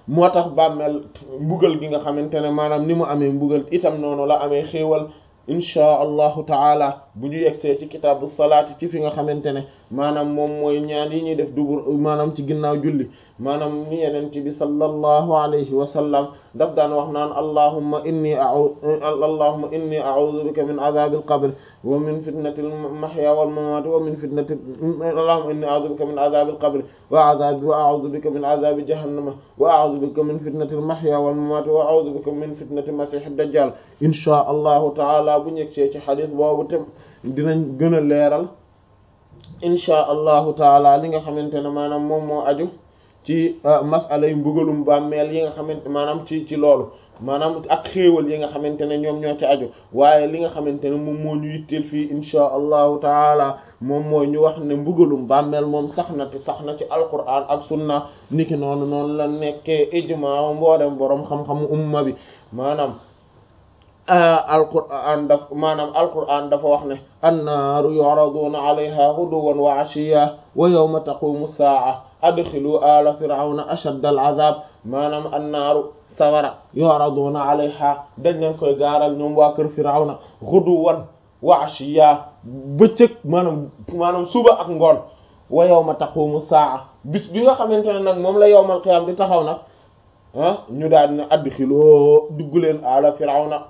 moo tax bàmmeel mbugal gi nga xamante ne maanaam ni mu amee mbugal itam noonu la amee xéewal inchaa allahu taala bu ñu yegsee ci kitaabu salaati ci fi nga xamante ne maanaam moom mooy ñaan yi ñuy def dubur maanaam ci ginnaaw julli maanaam ni yeneen ci bi sallallahu alayhi wa sallam daf daan wax naan allahumma inni a'u allahumma inni a'udhu bika min adhabil qabr wa min fitnatil mahya wal mamat wa min fitnati allahumma inni a'udhu bika min adhabil qabr wa adhabi wa a'udhu bika min adhabi jahannama wa a'udhu bika min fitnatil mahya wal mamat wa a'udhu bika min fitnati masihid dajjal inchaa allahu taala bu ñegsee ci xadis boobu te dinañ gën a leeral inchaa allahu taala li nga xamante ne maanaam moom moo aju ci masala yu mbugalum bàmmeel yi nga xamante maanaam ci ci loolu maanaam ak xéewal yi nga xamante ne ñoom ñoo ci aju waaye li nga xamante ne moom moo ñu yitteel fii inchaa allahu taala moom mooy ñu wax ne mbugalum bàmmeel moom sax na ci sax na ci alquran ak sunna niki noonu noonu la nekkee ijmaa mboolem boroom xam-xamu umma bi maanaam alquran daf maanaam alquran dafa wax ne annaaru yu'raduna alayha ghuduwan wa 'ashiyya wa yawma taqumu as-sa'a adxilu ala fir'auna ashadda al-'adhab maanaam annaaru sawara yu'raduna alayha dañ leen koy gaaral ñoom waa kër fir'auna ghuduwan wa 'ashiyya bëccëg maanaam maanaam suba ak ngoon wa yawma taqumu as-sa'a bis bi nga xamante ne nag moom la yawmal qiyaam di taxaw nag ah ñu daal ne adxiloo dugg leen ala fir'auna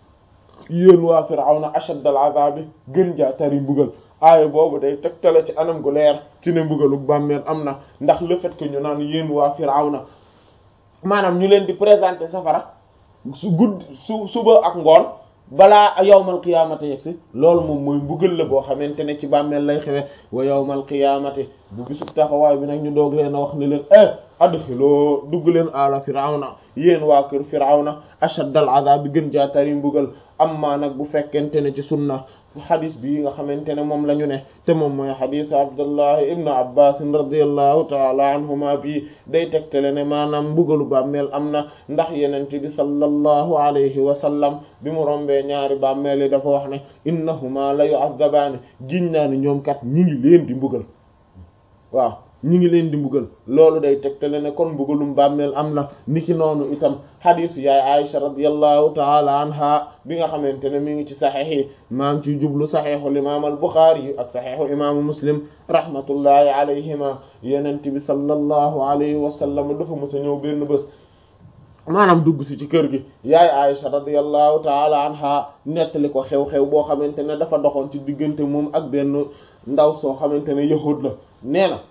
yéen waa firawna ashad al azabi gën jaa tari mbugal aaya boobu day tegtale ci anam gu leer ci ne mbugalu bàmmeel am na ndax le fait que ñu naan yéen waa firawna maanaam ñu leen di présenter safara su gudd su suba ak ngoon balaa yawmal qiyaamati yegsi loolu moom mooy mbugal la boo xamante ne ci bàmmeel lay xewe wa yawmal qiyaamati bu bisub taxawaay bi nag ñu doog leen a wax ne leen eh adxiloo dugg leen ala firawna yéen waa kër firawna ashaddal azab bi gën jaa tari mbugal amma nag bu fekkente ne ci sunna xadis bii nga xamante ne moom la ñu ne te moom mooy xadisu abdullahi ibnu abbas radiallahu taala anhuma bii day tegtale ne maanaam mbugalu bàmmeel am na ndax yenente bi sallallahu alayhi wa sallam bi mu rombee ñaari bàmmeel yi dafa wax ne innahuma la yu'azzabaani giñ naa ni ñoom kat ñi ngi leen di mbugal waaw ñi ngi leen di mbugal loolu day tegtale ne kon mbugalum bàmmeel am na niki noonu itam xadisu yaay Aisha radiyallahu taala anha bi nga xamante ne mi ngi ci saxiix yi maa ngi ciy jublu saxiixul imaam al Buxaari yi ak saxiixu imaamu Muslim rahmatullahi alayhima yenent bi sallallahu alayhi wa sallam dafa mës a ñëw benn bés maanaam dugg si ci kër gi yaay Aisha radiyallahu taala anha nettali ko xew-xew boo xamante ne dafa doxoon ci diggante moom ak benn ndaw soo xamante ne yahud la nee na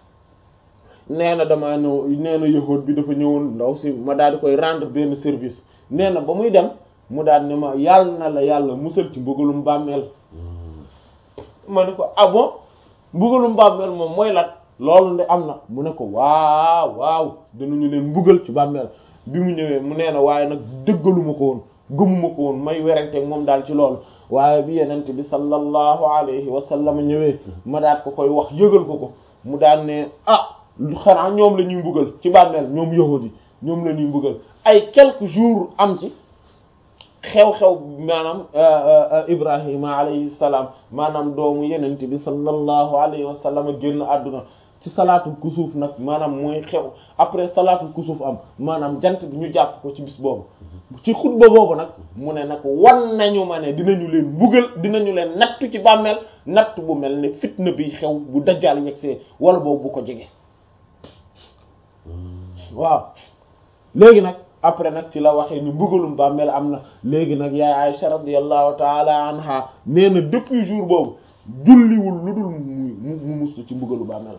nee na damaa ñëw nee na yahuud bi dafa ñëwoon ndaw si ma daal di koy rendre benn service nee na ba muy dem mu daal ne ma yàlla na la yàlla musal ci mbugalum bàmmeel ma ne ko ah bon mbugalum bàmmeel moom mooy lat loolu de am na mu ne ko waaw waaw dinañu leen mbugal ci bàmmeel bi mu ñëwee mu nee na waaye nag dëggaluma ko woon gëmuma ko woon may werante moom daal ci loolu waaye bi yenent bi sallallahu alayhi wa sallam ñëwee ma daat ko koy wax yëgal ko ko mu daan ne ah xanaa ñoom la ñuy mbugal ci bàmmeel ñoom yahudi yi ñoom la ñuy mbugal ay quelques jours am ci xew-xew maanaam ibrahima alayhi salaam maanaam doomu yenente bi sallallahu alayhi wa sallam génn àdduna ci salaatul kusuuf nag maanaam mooy xew après salaatul kusuuf am maanaam jant bi ñu jàpp ko ci bis boobu ci xutba boobu nag mu ne nag wan nañu ma ne dinañu leen mbugal dinañu leen nattu ci bàmmeel natt bu mel ne fitna bi xew bu dajjaal yegsee wala boobu bu ko jege waaw léegi nag après nag ci la waxee ni mbugalum bàmmeel am na léegi nag yaay Aisha radiyallahu taala anha nee na depuis jour boobu julliwul lu dul mu mu mustu ci mbugalu bàmmeel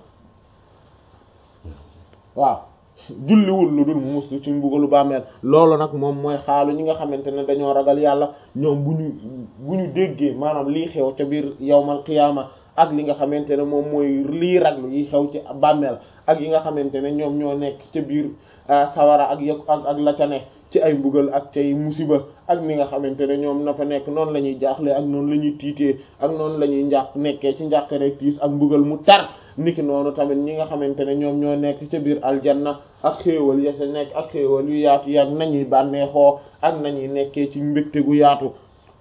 waaw julliwul lu dul mu mustu ci mbugalu bàmmeel loolu nag moom mooy xaalu ñi nga xamante ne dañoo ragal yàlla ñoom bu ñu bu ñu déggee maanaam lii xew ca biir yawmal qiyaama ak li nga xamante ne moom mooy lii raglu yi xew ci bàmmeel ak yi nga xamante ne ñoom ñoo nekk ca biir sawara ak yëg ak ak la ca ne ci ay mbugal ak cay musiba ak ni nga xamante ne ñoom na fa nekk noonu la ñuy jaaxle ak noonu la ñuy tiitee ak noonu la ñuy njàq nekkee ci njàqare tiis ak mbugal mu tar niki noonu tamit ñi nga xamante ne ñoom ñoo nekk ca biir aljanna ak xéewal ya sa nekk ak xéewal yu yaatu yaag nañuy bànneexoo ak nañuy nekkee ci mbégte gu yaatu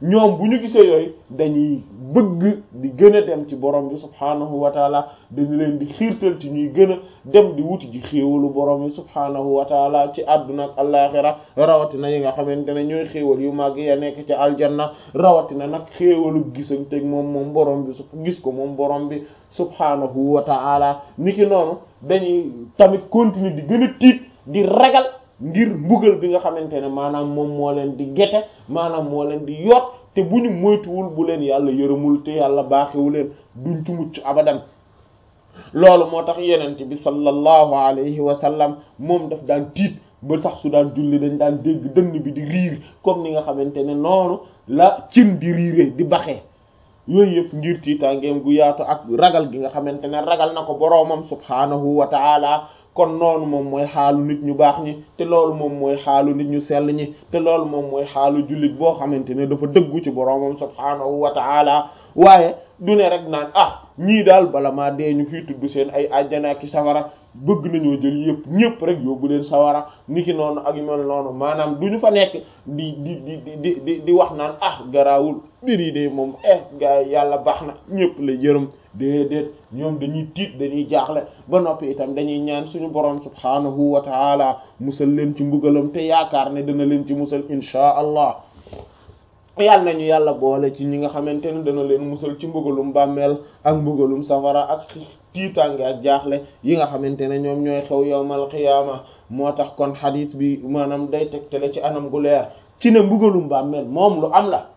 ñoom bu ñu gisee yooyu dañuy bëgg di gën a dem ci borom bi subhaanahu wa taala dañu leen di xiirtal ci ñuy gën a dem di wuti ji xéewalu borom bi subhaanahu wa taala ci àdduna ak allaaxira rawatina yi nga xamante ne ñooy xéewal yu màgg ya nekk ci aljanna rawatina nag xéewalu gisanteeg moom moom borom bi su gis ko moom borom bi subhaanahu wa taala niki noonu dañuy tamit continuer di gën a tiit di ragal ngir mbugal bi nga xamante ne maanaam moom moo leen di gete maanaam moo leen di yot te bu ñu moytuwul bu leen yàlla yërëmul te yàlla baaxewu leen duñ ci mucc abadan loolu moo tax yenent bi sallallahu alayhi wa sallam moom daf daan tiit ba sax su daan julli dañ daan dégg dënn bi di riir comme ni nga xamante ne noonu la cin di riire di baxee yooyu yëpp ngir tiitaangeem gu yaatu ak ragal gi nga xamante ne ragal na ko boroomam subhaanahu wa ta'ala kon noonu moom mooy xaalu nit ñu baax ñi te loolu moom mooy xaalu nit ñu sell ñi te loolu moom mooy xaalu jullit boo xamante ne dafa dëggu ci boroomam subhaanahu wa ta'ala waaye du ne rek naan ah ñii daal bala maa dee ñu fii tudd seen ay àjjana ki sawara bëgg nañoo jël yëpp ñëpp rek yóbbu leen sawara niki noonu ak yu mel noonu maanaam du ñu fa nekk di di di di di di wax naan ah garaawul mbir yi de moom eh gars yi yàlla baax na ñëpp la yërëm déedéet ñoom dañuy tiit dañuy jaaxle ba noppi itam dañuy ñaan suñu borom subhaanahu wa taala musal leen ci mbugalam te yaakaar ne dana leen ci musal inchaa allah yàlla nañu yàlla boole ci ñi nga xamante ne dana leen musal ci mbugalum bàmmeel ak mbugalum safara ak tiitaange ak jaaxle yi nga xamante ne ñoom ñooy xew yawmal qiyaama moo tax kon xadiis bi maanaam day tegtale ci anam gu leer ci ne mbugalum bàmmeel moom lu am la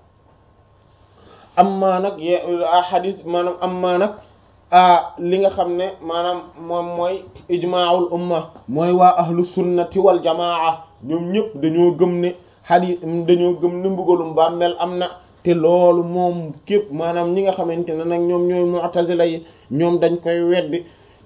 amma nag ye xadiis maanaam amma nag li nga xam ne maanaam moom mooy ijmaa'ul umma mooy waa ahlu sunnati wal jamaa ñoom ñëpp dañoo gëm ne xadiis dañoo gëm ne mbugalum bàmmeel am na te loolu moom képp maanaam ñi nga xamante ne nag ñoom ñooy mu'tazila yi ñoom dañ koy weddi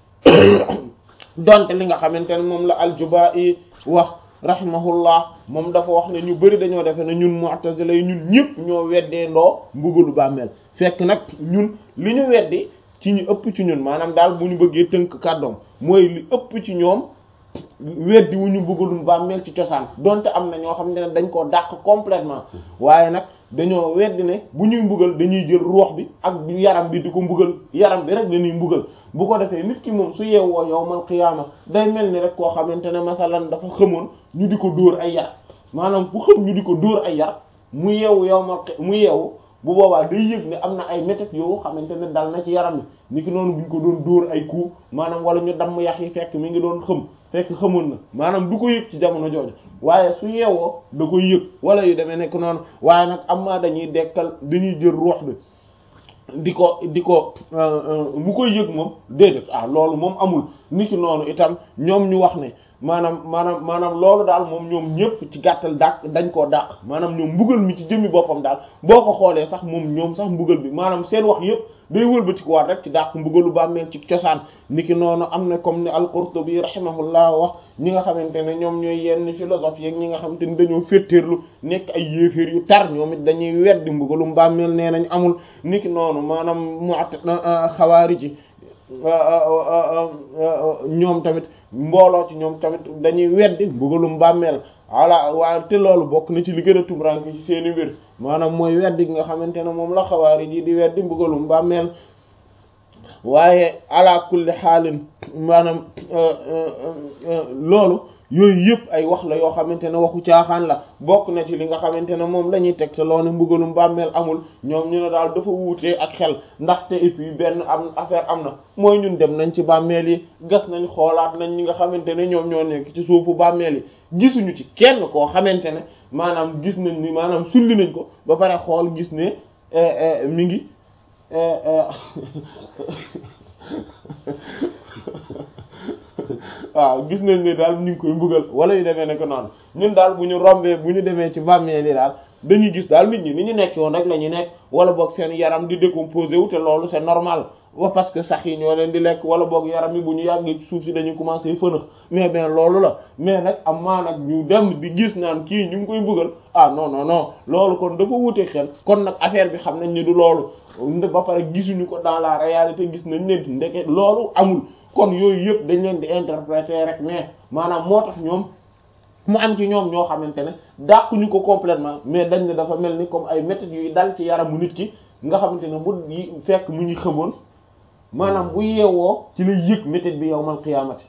donte li nga xamante ne moom la al-Juba'i wax rahimahullah moom dafa wax ne ñu bari dañoo defe ne ñun mu'tazila yi ñun ñëpp ñoo weddee ndoo mbugalu bàmmeel fekk nag ñun li ñu weddi ci ñu ëpp ci ñun maanaam daal bu ñu bëggee tënk kàddoom mooy li ëpp ci ñoom weddi wu ñu mbugalum bàmmeel ci cosaan donte am na ñoo xam ne dañ koo dàq complètement waaye nag dañoo weddi ne bu ñuy mbugal dañuy jël ruux bi ak yaram bi di ko mbugal yaram bi rek dañuy mbugal bu ko defee nit ki moom su yeewoo yawmal qiyaama day mel ni rek koo xamante ne masalan dafa xamoon ñu di ko dóor ay yar maanaam bu xam ñu di ko dóor ay yar mu yeewu yawmal mu yeewu bu boobaa day yëg ne am na ay méthodes yoo xamante ne dal na ci yaram bi ni ki noonu bu ñu ko doon dóor ay coups maanaam wala ñu damm yax yi fekk mi ngi doon xëm fekk xamoon na maanaam du ko yëg ci jamono jooju waaye su yeewoo da koy yëg wala yu demee nekk noonu waaye nag am maa dañuy dekkal dañuy jël ruux bi di ko di ko mu koy yëg moom déedéet ah loolu moom amul ni ki noonu itam ñoom ñu wax ne maanaam maanaam maanaam loolu daal moom ñoom ñëpp ci gàttal dàq dañ koo dàq maanaam ñoom mbugal mi ci jëmmi boppam daal boo ko xoolee sax moom ñoom sax mbugal bi maanaam seen wax yëpp day wëlbati ko waat rek ci dàq mbugalu bàmmeel ci cosaan niki noonu am na comme ni al-Qurtubi rahimahullah wax ñi nga xamante ne ñoom ñooy yenn philosophe yeeg ñi nga xamante ni dañoo féttéerlu nekk ay yéeféer yu tar ñoom it dañuy weddi mbugalu bàmmeel nee nañ amul niki noonu maanaam mu xawaariji ñoom tamit mbooloo ci ñoom tamit dañuy weddi mbugalum bàmmeel voilà waaye te loolu bokk na ci li gën a tumranke ci seeni mbir maanaam mooy weddi gi nga xamante ne moom la xawaari ji di weddi mbugalum bàmmeel waaye ala kulli xaalin maanaam loolu yooyu yëpp ay wax la yoo xamante ne waxu caaxaan la bokk na ci li nga xamante ne moom la ñuy teg te loolu mbugalum bàmmeel amul ñoom ñu ne daal dafa wuutee ak xel ndaxte et puis benn am affaire am na mooy ñun dem nañ ci bàmmeel yi gas nañ xoolaat nañ ñi nga xamante ne ñoom ñoo nekk ci suufu bàmmeel yi gisuñu ci kenn koo xamante ne maanaam gis nañ ni maanaam sulli nañ ko ba pare xool gis ne mi ngi waaw gis nañ ne daal ñu ngi koy mbugal wala yu demee ne ko noonu ñun daal bu ñu rombee bu ñu demee ci bàmmeel yi daal dañuy gis daal nit ñi ni ñu nekk woon rek la ñu nekk wala boog seen yaram di décomposé wu te loolu c'est normal wa parce que sax yi ñoo leen di lekk wala boog yaram yi bu ñu yàggee suuf si dañuy commencé fënax mais ben loolu la mais nag am maa nag ñu dem di gis naan kii ñu ngi koy mbugal ah non non non loolu kon dafa wute xel kon nag affaire bi xam nañ ni du loolu ba pare gisuñu ko dans la réalité gis nañ ne ndeke loolu amul kon yooyu yëpp dañ leen di interpréter rek mais maanaam moo tax ñoom mu am ci ñoom ñoo xamante ne dàquñu ko complètement mais dañ ne dafa mel ni comme ay méthodes yuy dal ci yaramu nit ki nga xamante ne bu fekk mu ñu xamoon maanaam bu yeewoo ci lay yëg méthode bi yawmal qiyaamati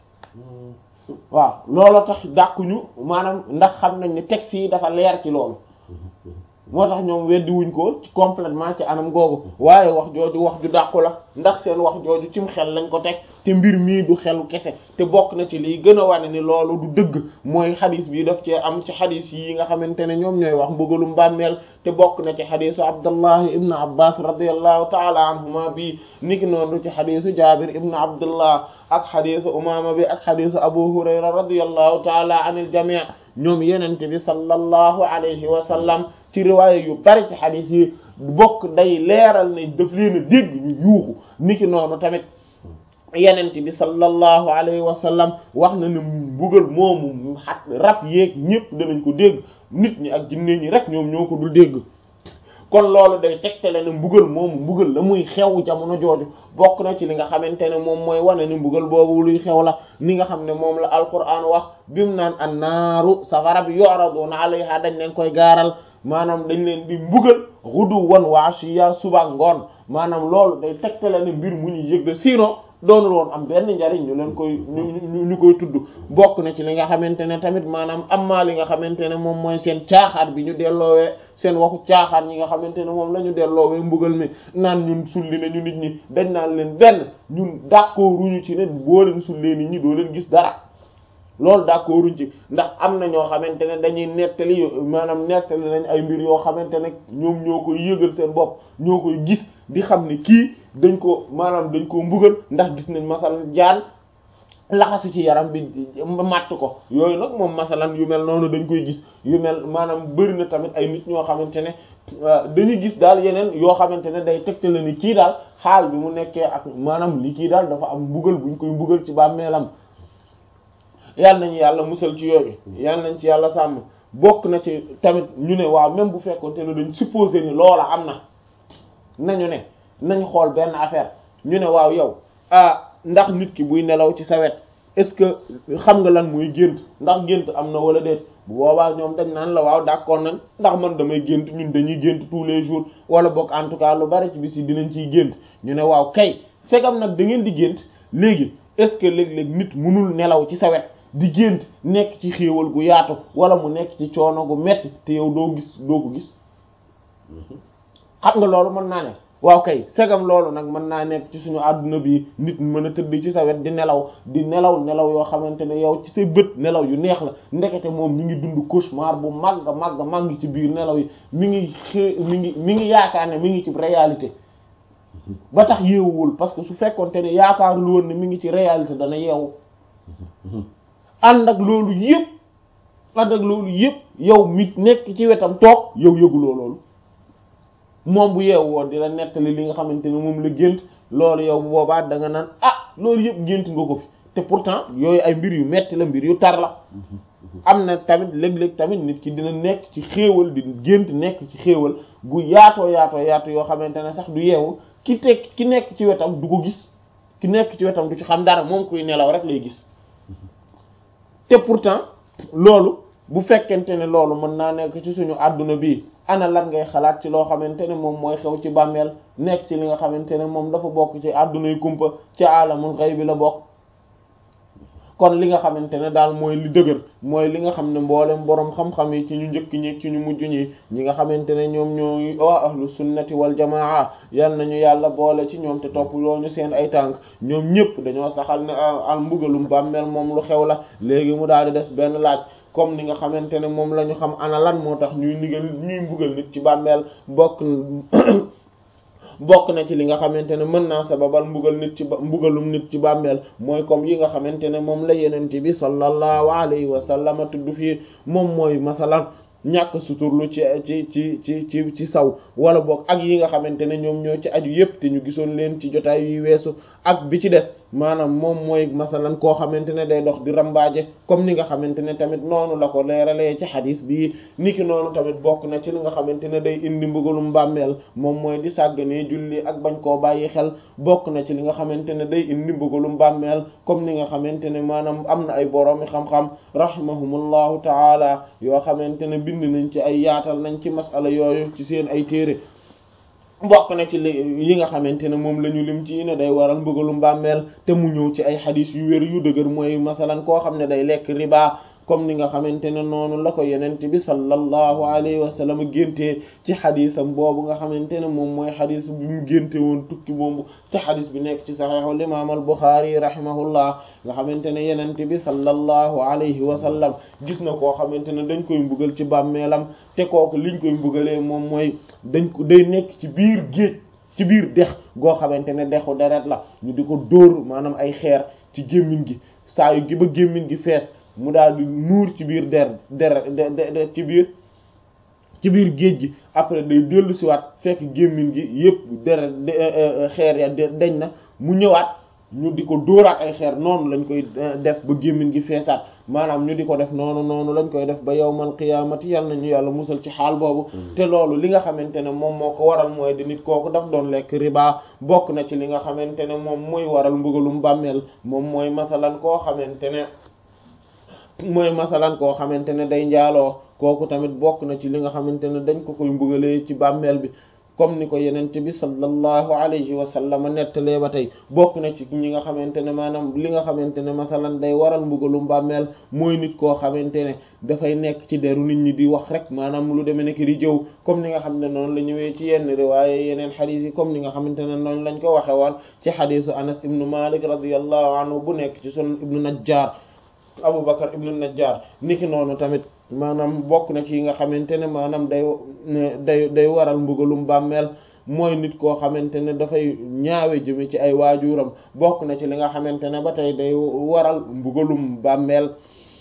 waaw loolu tax dàquñu maanaam ndax xam nañ ne texte yi dafa leer ci loolu moo tax ñoom weddi wuñ ko ci complètement ci anam googu waaye wax jooju wax ju dàqu la ndax seen wax jooju cim xel lañ ko teg te mbir mii du xelu kese te bokk na ci liy gën a wane ni loolu du dëgg mooy xadis bi daf cee am ci xadis yi nga xamante ne ñoom ñooy wax mbugalum bàmmeel te bokk na ci xadisu abdallah ibn abbas radiallahu taala anhuma bi niki noonu ci xadisu jabir ibn abdullah ak xadisu umama bi ak xadisu abu hurayra radiallahu taala anil jami' ñoom yenente bi sallallahu alayhi wa sallam ci riwaaya yu bari ci xadis yi bokk day leeral ne daf leen a dégg ñu yuuxu niki noonu tamit yenent bi sallallahu alayhi wa sallam wax na ne mbugal moomu xat rab yeeg ñëpp danañ ko dégg nit ñi ak jinne ñi rek ñoom ñoo ko dul dégg kon loolu day tegtale ne mbugal moomu mbugal la muy xew jamono jooju bokk na ci li nga xamante ne moom mooy wane ni mbugal boobu luy xew la ni nga xam ne moom la alquran wax bimu naan annaaru safara bi yu'raduna alayha dañ leen koy gaaral maanaam dañ leen di mbugal ghuduwan wa ashiya suba ngoon maanaam loolu day tegtale ne mbir mu ñuy yëg la sinon doonul woon am benn njariñ ñu leen koy ñu ñu koy tudd bokk na ci li nga xamante ne tamit maanaam amma li nga xamante ne moom mooy seen caaxaar bi ñu delloowee seen waxu caaxaar ñi nga xamante ne moom la ñu delloowee mbugal mi naan ñun sulli na ñu nit ñi dañ naan leen benn ñun d'accorduñu ci ne boo leen sullee nit ñi doo leen gis dara loolu d'accorduñ ci ndax am na ñoo xamante ne dañuy nettali maanaam nettali nañ ay mbir yoo xamante ne ñoom ñoo koy yëgal seen bopp ñoo koy gis di xam ne kii dañ ko maanaam dañ ko mbugal ndax gis nañ masalan jaan laxasu ci yaram bi matt ko yooyu nag moom masalan yu mel noonu dañ koy gis yu mel maanaam bëri na tamit ay nit ñoo xamante ne dañuy gis daal yeneen yoo xamante ne day tegtale ni kii daal xaal bi mu nekkee ak maanaam li kii daal dafa am mbugal buñ koy mbugal ci bàmmeelam yal nañu yàlla musal ci yooyu yal nañ ci yàlla sàmm bokk na ci tamit ñu ne waaw même bu fekkoon te ne dañ supposé ni loola am na nañu ne nañ xool benn affaire ñu ne waaw yow ah ndax nit ki buy nelaw ci sa wet est-ce que xam nga lan muy gént ndax gént am na wala déet bu boobaa ñoom dañ naan la waaw d'accord nañ ndax man damay gént ñun dañuy gént tous les jours wala bokk en tout cas lu bari ci bis yi dinañ ciy gént ñu ne waaw kay segam nag da ngeen di gént léegi est-ce que léeg-léeg nit munul nelaw ci sa wet di gént nekk ci xéewal gu yaatu wala mu nekk ci coono gu metti te yow doo gis doo ko gis xam nga loolu mën naa ne waaw kay segam loolu nag mën naa nekk ci suñu àdduna bi nit mën a tëdd ci sa wet di nelaw di nelaw nelaw yoo xamante ne yow ci say bët nelaw yu neex la ndekete moom mi ngi dund cauchemar bu màgg màgg màgg ci biir nelaw yi mi ngi xé mi ngi mi ngi yaakaar ne mi ngi ci réalité ba tax yeewuwul parce que su fekkoonte ne yaakaarul woon ne mi ngi ci réalité dana yeewu ànd ak loolu yëpp ànd ak loolu yëpp yow mi nekk ci wetam toog yow yëguloo loolu moom bu yeewu woon di la nettali li nga xamante ne moom la gént loolu yow bu boobaa da nga naan ah loolu yëpp gént nga ko fi te pourtant yooyu ay mbir yu metti la mbir yu tar la am na tamit léeg-léeg tamit nit ki dina nekk ci xéewal di gént nekk ci xéewal gu yaatoo yaatoo yaatu yoo xamante ne sax du yeewu ki tekk ki nekk ci wetam du ko gis ki nekk ci wetam du ci xam dara moom kuy nelaw rek lay gis te pourtant loolu bu fekkente ne loolu mën naa nekk ci suñu àdduna bi ana lan ngay xalaat ci loo xamante ne moom mooy xew ci bàmmeel nekk ci li nga xamante ne moom dafa bokk ci àdduna yu kumpa ci alamul xayb bi la bokk kon li nga xamante ne daal mooy li dëgër mooy li nga xam ne mboolem boroom xam-xam yi ci ñu njëkk ñi ci ñu mujj ñi ñi nga xamante ne ñoom ñooy waa ahlu sunnati wal jamaa yal nañu yàlla boole ci ñoom te topp loo ñu seen ay tànk ñoom ñëpp dañoo saxal ne al mbugalum bàmmeel moom lu xew la léegi mu daal di des benn laaj comme ni nga xamante ne moom la ñu xam ana lan moo tax ñuy ndigal ñuy mbugal nit ci bàmmeel bokk bokk na ci li nga xamante ne mën naa sababal mbugal nit ci mbugalum nit ci bàmmeel mooy comme yi nga xamante ne moom la yenente bi sallallahu alayhi wa sallam tudd fii moom mooy masalan ñàkk suturlu ci ci ci ci ci ci saw wala boog ak yi nga xamante ne ñoom ñoo ci aju yépp te ñu gisoon leen ci jotaay yi weesu ak bi ci des maanaam moom mooy masalan koo xamante ne day dox di rambaaje comme ni nga xamante ne tamit noonu la ko leeralee ci xadis bii niki noonu tamit bokk na ci li nga xamante ne day indi mbugalum bàmmeel moom mooy di sàgganee julli ak bañ koo bàyyi xel bokk na ci li nga xamante ne day indi mbugalum bàmmeel comme ni nga xamante ne maanaam am na ay boroomi xam-xam rahimahumullahu taala yoo xamante ne bind nañ ci ay yaatal nañ ci masala yooyu ci seen ay téere bokk na ci li yi nga xamante ne moom la ñu lim ci ne day waral mbugalum bàmmeel te mu ñëw ci ay xadis yu wér yu dëgër mooy masalan koo xam ne day lekk riba comme ni nga xamante ne noonu la ko yenente bi sallallahu alayhi wa sallam géntee ci xadisam boobu nga xamante ne moom mooy xadis bi mu génte woon tukki boobu te xadis bi nekk ci saxiixul imaam al Buxaari rahimahullah nga xamante ne yenente bi sallallahu alayhi wa sallam gis na koo xamante ne dañ koy mbugal ci bàmmeelam te kooku liñ koy mbugalee moom mooy dañ ko day nekk ci biir géej ci biir dex goo xamante ne dexu deret la ñu di ko dóor maanaam ay xeer ci gémmiñ gi saa yu gi ba gémmiñ gi fees mu daal di nuur ci biir der der ci biir ci biir géej gi après day dellu siwaat fekk gémmiñ gi yépp der xeer ya deñ na mu ñëwaat ñu di ko dóoraat ay xeer noonu lañ koy def ba gémmiñ gi feesaat maanaam ñu di ko def noonu noonu lañ koy def ba yawmal qiyaamati yal nañu yàlla musal ci xaal boobu te loolu li nga xamante ne moom moo ko waral mooy di nit kooku daf doon lekk riba bokk na ci li nga xamante ne moom mooy waral mbugalum bàmmeel moom mooy masalan koo xamante ne mooy masalan koo xamante ne day njaaloo kooku tamit bokk na ci li nga xamante ne dañ ko koy mbugalee ci bàmmeel bi comme ni ko yenente bi sallallahu alayhi wa sallam nettalee ba tey bokk na ci ñi nga xamante ne maanaam li nga xamante ne masalan day waral mbugalum bàmmeel mooy nit koo xamante ne dafay nekk ci deru nit ñi di wax rek maanaam lu demee nekk di jëw comme ni nga xam ne noonu la ñëwee ci yenn riwaaye yeneen xadiis yi comme ni nga xamante ne noonu lañ ko waxe woon ci xadiisu anas ibnu malik radiyallahu anhu bu nekk ci sunan ibnu najjar Abu Bakar ibnu Najjar niki noonu tamit maanaam bokk na ci yi nga xamante ne maanaam day day day waral mbugalum bàmmeel mooy nit koo xamante ne dafay ñaawe jëme ci ay waajuram bokk na ci li nga xamante ne ba tey day waral mbugalum bàmmeel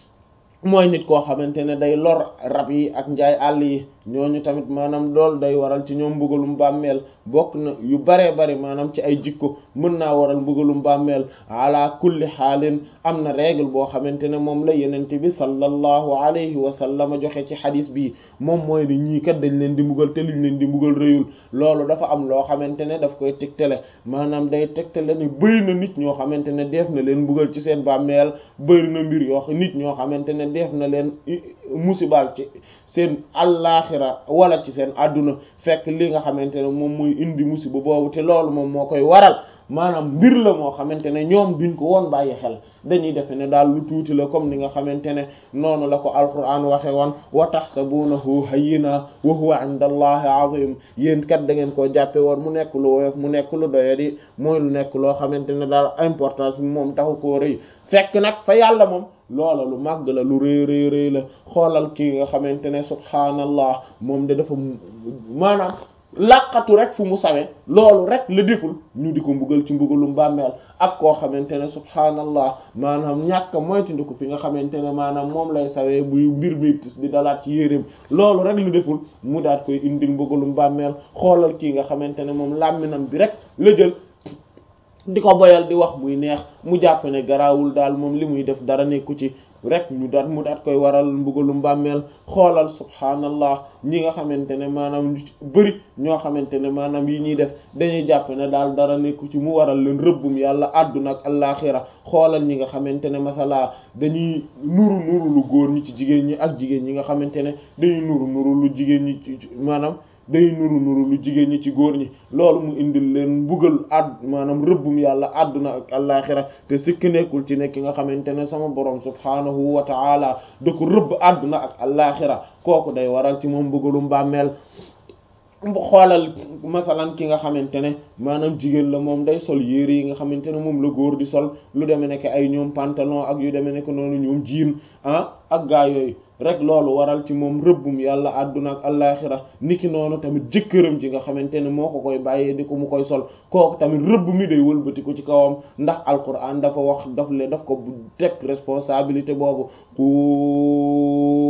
mooy nit koo xamante ne day lor rab yi ak njaay àll yi ñooñu tamit maanaam loolu day waral ci ñoom mbugalum bàmmeel bokk na yu baree bari maanaam ci ay jikko mën naa waral mbugalum bàmmeel ala kulli xaalin am na règle boo xamante ne moom la yenente bi sallallahu alayhi wa sallam joxe ci xadis bi moom mooy ni ñii kat dañ leen di mbugal te liñ leen di mbugal rëyul loolu dafa am loo xamante ne daf koy tegtale maanaam day tegtale ni bëri na nit ñoo xamante ne def na leen mbugal ci seen bàmmeel bëri na mbir yoo nit ñoo xamante ne def na leen musibal ci seen allaaxira wala ci seen àdduna fekk li nga xamante ne moom mooy indi musiba boobu te loolu moom moo koy waral maanaam mbir la moo xamante ne ñoom duñ ko woon bàyyi xel dañuy defe ne daal lu tuuti la comme ni nga xamante ne noonu la ko alquran waxe woon wa tahsabunahu hayyina wa huwa inda allahi azim yéen kat da ngeen koo jàppe woon mu nekk lu woyof mu nekk lu doyadi mooy lu nekk loo xamante ne daal importance bi moom taxu koo rëy fekk nag fa yàlla moom loola lu màgg la lu rëy rëy rëy la xoolal kii nga xamante ne subhaanallah moom de dafa maanaam làqatu rek fu mu sawe loolu rek la deful ñu di ko mbugal ci mbugalum bàmmeel ak koo xamante ne subhaanallah maanaam ñàkk moytandiku fi nga xamante ne maanaam moom lay sawee buy mbir mi tis di dalaat ci yéreem loolu rek la deful mu daat koy indil mbugalum bàmmeel xoolal kii nga xamante ne moom làmminam bi rek la jël di ko boyal di wax muy neex mu jàpp ne garaawul daal moom li muy def dara nekku ci rek ñu daat mu daat koy waral mbugalum bàmmeel xoolal subhaanallah ñi nga xamante ne maanaam ñu bëri ñoo xamante ne maanaam yi ñuy def dañuy jàpp ne daal dara nekku ci mu waral leen rëbbum yàlla àdduna ak allaaxira xoolal ñi nga xamante ne masala dañuy nuru nuru lu góor ñi ci jigéen ñi ak jigéen ñi nga xamante ne dañuy nuru nuru lu jigéen ñi maanaam day nuru nuru lu jigéen ñi ci góor ñi loolu mu indil leen mbugal àdd maanaam rëbbum yàlla àdduna ak allaaxira te sikk nekkul ci nekk nga xamante ne sama borom subhaanahu wa ta'ala da ko rëbb àdduna ak allaaxira kooku day waral ci moom mbugalum bàmmeel xoolal masalan ki nga xamante ne maanaam jigéen la moom day sol yére yi nga xamante ne moom la góor di sol lu demee nekk ay ñoom pantalon ak yu demee nekk noonu ñoom jiin ah ak gaa yooyu rek loolu waral ci moom rëbbum yàlla àdduna ak allaaxira niki noonu tamit jëkkëram ji nga xamante ne moo ko koy bàyyee di ko mu koy sol kooku tamit rëbb mi day wëlbati ko ci kawam ndax alquran dafa wax daf le daf ko teg responsabilité boobu ku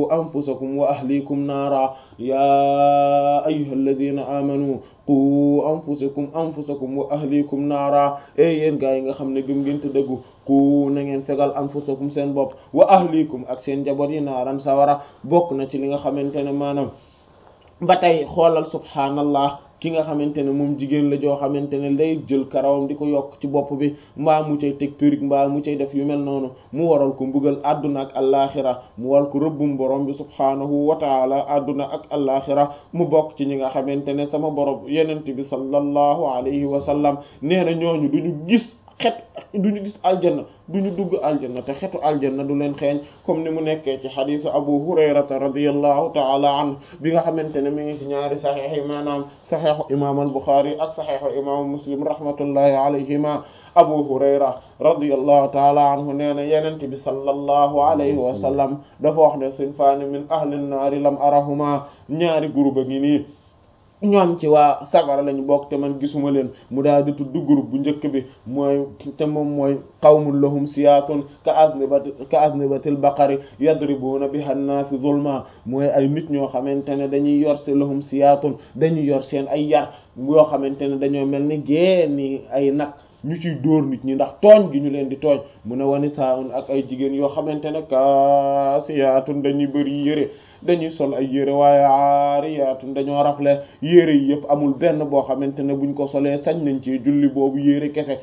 anfusakum wa ahlikum naara yaa ayyuhal ladina amanu qu anfusakum anfusakum wa ahlikum naara e yéen gaa yi nga xam ne gëm ngeen te dëggu qu na ngeen fegal anfusakum seen bopp wa ahlikum ak seen njaboot yi naaran sawara bokk na ci li nga xamante ne maanaam ba tey xoolal subhaanallah ki nga xamante ne moom jigéen la joo xamante ne day jël karawam di ko yokk ci bopp bi mbaa mu cay teg perruque mbaa mu cay def yu mel noonu mu waral ko mbugal adduna ak allaaxira mu waral ko rëbbum borom bi subhaanahu wa taala adduna ak allaaxira mu bokk ci ñi nga xamante ne sama borom yenent bi sallallahu alayhi wa sallam nee na ñooñu duñu gis xet duñu gis aljanna duñu dugg aljanna te xetu aljanna du leen xeeñ comme ni mu nekkee ci xadisu abu hurayrata radiyallahu taala anhu bi nga xamante ne mi ngi ci ñaari saxiix yi maanaam saxiixu imam al buxaari ak saxiixu imam muslim rahmatullahi alayhima abu hurayra radiyallahu taala anhu nee na yenente bi sallallahu alayhi wa sallam dafa wax ne sinfaani min ahli nnaari lam arahuma ñaari groupe a ngi nii ñoom ci waa safara lañu bokk te man gisuma leen mu daal di tudd groupe bu njëkk bi mooy te moom mooy qawmun lahum siyaatun ka aznibati ka aznibatil baqari yadribuna biha an-nas zulma mooy ay nit ñoo xamante ne dañuy yor se lahum siyaatun dañuy yor seen ay yar yoo xamante ne dañoo mel ni génni ay nag ñu ciy dóor nit ñi ndax tooñ gi ñu leen di tooñ mu ne wani saun ak ay jigéen yoo xamante ne kaasiyaatun dañuy bëri yére dañuy sol ay yére waaye aariyaatun dañoo rafle yére yi yëpp amul benn boo xamante ne buñ ko solee sañ nañ ci julli boobu yére kese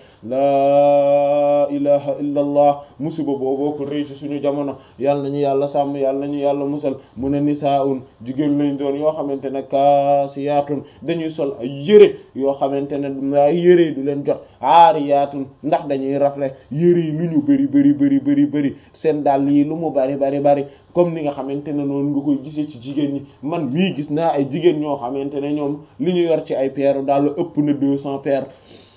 laa ilaha illa allah musiba booboo ko rëy ci suñu jamono yàlla nañu yàlla sàmm yàlla nañu yàlla musal mu ne nisaun jigéen lañ doon yoo xamante ne kaasiyaatun dañuy sol ay yére yoo xamante ne ay yére yi du leen jot aariyaatun ndax dañuy rafle yére yi lu ñu bëri bëri bëri bëri bëri seen dàll yi lu mu bari bari bari comme ni nga xamante ne noonu nga koy gisee ci jigéen ñi man mii gis naa ay jigéen ñoo xamante ne ñoom li ñu yor ci ay paire daal ëpp na deux cents paires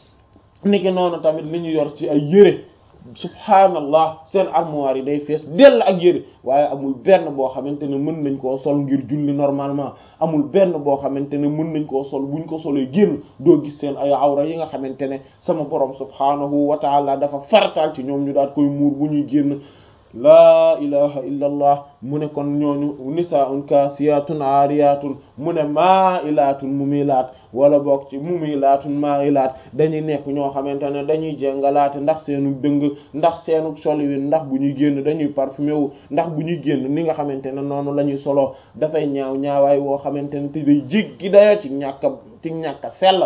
niki noonu tamit li ñu yor ci ay yére subhaanallah seen armoire yi day fees dell ak yére waaye amul benn boo xamante ne mën nañ koo sol ngir julli normalement amul benn boo xamante ne mën nañ koo sol buñ ko solee génn doo gis seen ay awra yi nga xamante ne sama borom subhaanahu wa taala dafa farataal ci ñoom ñu daal koy muur bu ñuy génn laa ilaha illa allah mu ne kon ñooñu nisaa'un kaasiyaatun aariyaatun mu ne maa'ilaatun mumilaat wala bokk ci mumilaatun maa'ilaat dañuy nekk ñoo xamante ne dañuy jàngalaate ndax seenu dëng ndax seenu soliwin ndax bu ñuy génn dañuy parfumé wu ndax bu ñuy génn ni nga xamante ne noonu la ñuy soloo dafay ñaaw ñaawaay woo xamante ne te day jéggi dayoo ci ñàkk a ci ñàkk a sell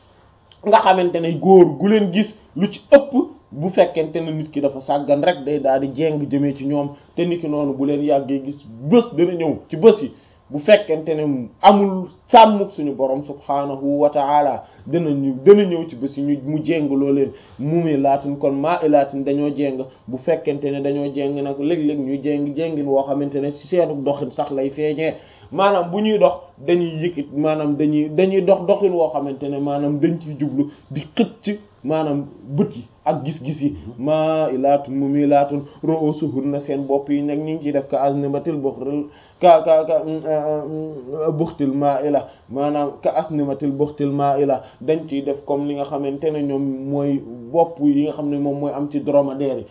nga xamante ne góor gu leen gis lu ci ëpp bu fekkente ne nit ki dafa sàggan rek day daal di jéng jëmee ci ñoom te nit ki noonu bu leen yàggee gis bés dana ñëw ci bés yi bu fekkente ne amul sàmmuk suñu borom subhaanahu wa ta'ala dana ñu dana ñëw ci bés yi ñu mu jéng loo leen mumi laatun kon maa ilaatin dañoo jéng bu fekkente ne dañoo jéng nag léeg-léeg ñu jéng jéngin woo xamante ne ci seenu doxin sax lay feeñee maanaam bu ñuy dox dañuy yëkkit maanaam dañuy dañuy dox doxin woo xamante ne maanaam dañ ciy jublu di xëcc maanaam bët yi ak gis-gis yi maa ilaatun mumilaatun ru'usuhunna seen bopp yi nag ñu ngi ciy def ka asnimatil buxtil ka ka ka buxtil maa ila maanaam ka asnimatil buxtil maa ila dañ ciy def comme li nga xamante ne ñoom mooy bopp yi nga xam ne moom mooy am ci dromadaire yi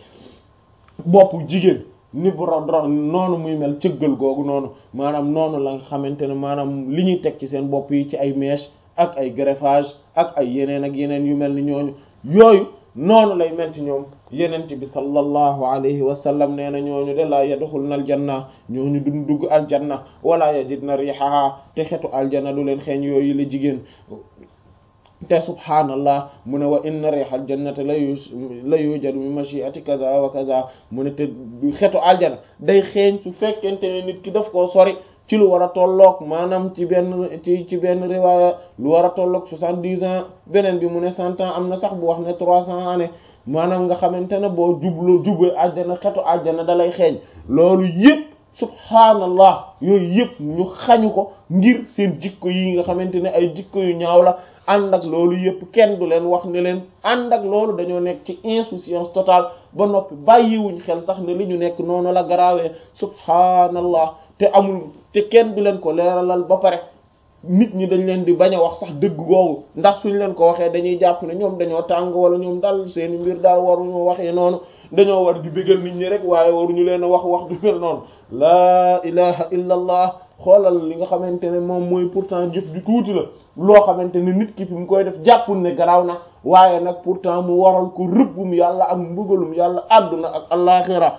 bopp jigéen ni bu ro noonu muy mel cëggal googu noonu maanaam noonu la nga xamante ne maanaam li ñuy teg ci seen bopp yi ci ay mèche ak ay greffage ak ay yeneen ak yeneen yu mel ni ñooñu yooyu noonu lay mel ci ñoom yenent bi sallallahu alayhi wa sallam nee na ñooñu de laa yadxulna aljanna ñooñu duñ dugg aljanna wala yajidna rihaha te xetu aljanna du leen xeeñ yooyu la jigéen te subhaanallah mu ne wa inna rihal jannati la yu la yujadu min mashiati kaza wa kaza mu ne te xetu aljana day xeeñ su fekkente ne nit ki daf koo sori ci lu war a tolloog maanaam ci benn ci ci benn riwaaya lu war a tolloog soixante-dix ans beneen bi mu ne cent ans am na sax bu wax ne trois cents années maanaam nga xamante ne boo jublu jubee aljana xetu aljana da lay xeeñ loolu yëpp subhaanallah yooyu yëpp ñu xañu ko ngir seen jikko yi nga xamante ne ay jikko yu ñaaw la ànd ak loolu yëpp kenn du leen wax ne leen ànd ak loolu dañoo nekk ci insouciance totale ba noppi bàyyiwuñ xel sax ne li ñu nekk noonu la garaawee subhaanallah te amul te kenn du leen ko leeralal ba pare nit ñi dañ leen di bañ a wax sax dëgg googu ndax suñ leen ko waxee dañuy jàpp ne ñoom dañoo tàng wala ñoom daal seeni mbir daal waruñu waxee noonu dañoo war di bégal nit ñi rek waaye waruñu leen a wax wax du mel noonu laa ilaha illa allah xoolal li nga xamante ne moom mooy pourtant jëf ju tuuti la loo xamante ne nit ki fi mu koy def jàppul ne garaaw na waaye nag pourtant mu waral ko rëbbum yàlla ak mbugalum yàlla àdduna ak allaaxira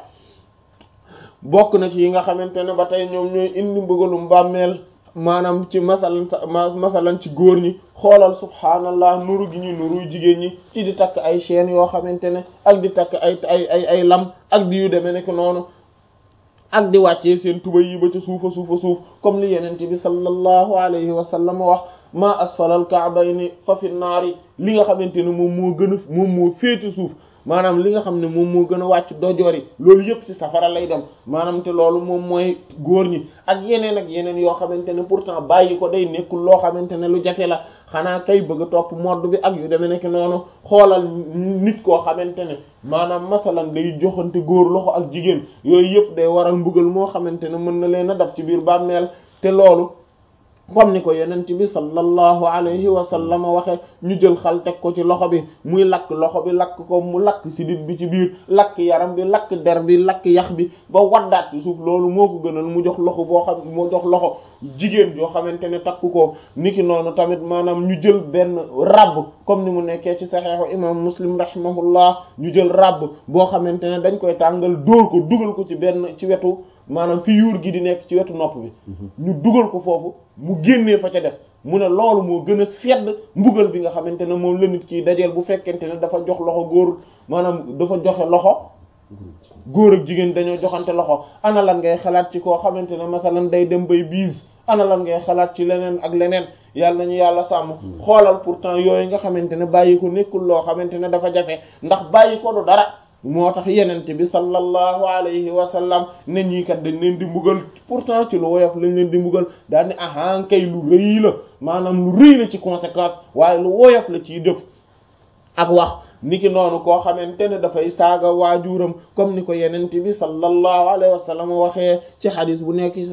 bokk na ci yi nga xamante ne ba tey ñoom ñooy indi mbugalum bàmmeel maanaam ci masalan masalan ci góor ñi xoolal subhaanallah nuru gi ñu nuru jigéen ñi ci di takk ay chaînes yoo xamante ne ak di takk ay ay ay ay lam ak di yu demee nekk noonu ak di wàccee seen tuba yi ba ca suufa suufa suuf comme li yenente bi sallallahu alayhi wa sallam wax ma asfalal ka'bayni fa fi naari li nga xamante ne moom moo gën a moom moo féete suuf maanaam li nga xam ne moom moo gën a wàcc dojoor yi loolu yëpp ci safara lay dem maanaam te loolu moom mooy góor ñi ak yeneen ak yeneen yoo xamante ne pourtant bàyyi ko day nekkul loo xamante ne lu jafe la xanaa kay bëgg a topp modd bi ak yu demee nekk noonu xoolal nit koo xamante ne maanaam masalan day joxante góor loxo ak jigéen yooyu yëpp day waral mbugal moo xamante ne mën na leen a dab ci biir bàmmeel te loolu comme ni ko yonent bi sallallahu alayhi wa sallam waxe ñu jël xal teg ko ci loxo bi muy lakk loxo bi lakk ko mu lakk sidit bi ci biir lakk yaram bi lakk der bi lakk yax bi ba waddaat ci suuf loolu moo ko gënal mu jox loxo boo xam mu jox loxo jigéen joo xamante ne takk ko niki noonu tamit maanaam ñu jël benn rabb comme ni mu nekkee ci saxeexu imam muslim rahimahullah ñu jël rabb boo xamante ne dañ koy tàngal dóor ko dugal ko ci benn ci wetu maanaam fi yuur gi di nekk ci wetu nopp bi ñu dugal ko foofu mu génnee fa ca des mu ne loolu moo gën a sedd mbugal bi nga xamante ne moom la nit kii dajeel bu fekkente ne dafa jox loxo góor maanaam dafa joxe loxo góor ak jigéen dañoo joxante loxo ana lan ngay xalaat ci koo xamante ne masalan day dem bay biis ana lan ngay xalaat ci leneen ak leneen yàlla nañu yàlla sàmm xoolal pourtant yooyu nga xamante ne bàyyi ko nekkul loo xamante ne dafa jafe ndax bàyyi ko du dara moo tax yenente bi sallallahu alayhi wa sallam ne ñii kat dañ leen di mbugal pourtant ci lu woyof lañ leen di mbugal daal ni ahan kay lu rëy la maanaam lu rëy la ci conséquence waaye lu woyof la ciy def ak wax niki noonu koo xamante ne dafay saaga waajuram comme ni ko yenente bi sallallahu alayhi wa sallam waxee ci xadis bu nekk